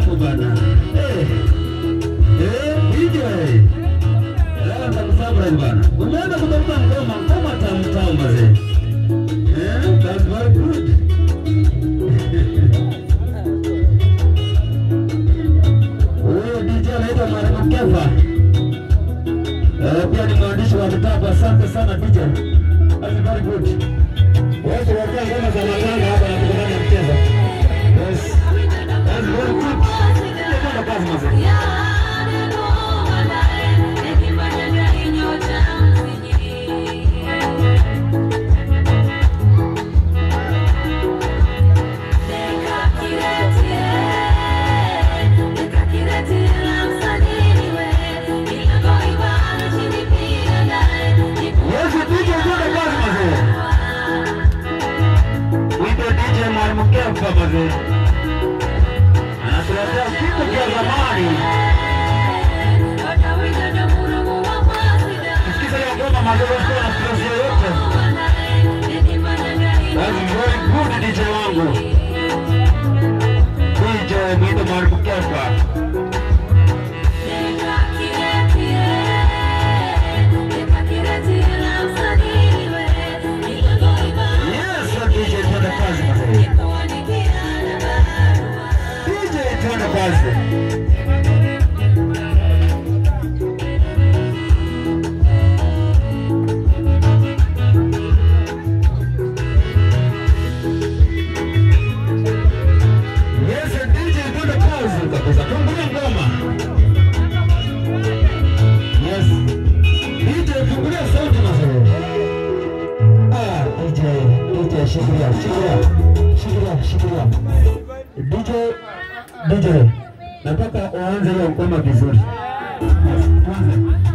hapo bana. Eh. Eh, DJ. Leo nitakusurprise bana. Umeanza kutafuta ngoma, ngoma tamu tamu mazee. Eh, that's very good. Huyo DJ anaitwa Marco Kefa. Eh, pia ni mwandishi wa vitabu. Asante sana DJ. That's very good. Wewe tunaongea ngoma za matanga hapa na tukutane mchezo. Yes. That's very good. Ndio kazi mazee. Yes, DJ ndio kazi mazee. Wito DJ Mwalimu Kefa mazee. Anatuletea vitu vya zamani. Sikiza hiyo ngoma mazee, usikuwa na stress yoyote. That's very good DJ wangu. DJ mwito Mwalimu Kefa. Yes, DJ twende kazi mazee. DJ twende kazi. Yes, DJ twende kazi kabisa. Fungulia ngoma. Yes. DJ fungulia sauti mazee. Ah, DJ, DJ shikilia, shikilia. Shikilia, shikilia. DJ, DJ. Nataka uanze hiyo ngoma vizuri. Yes, tuanze.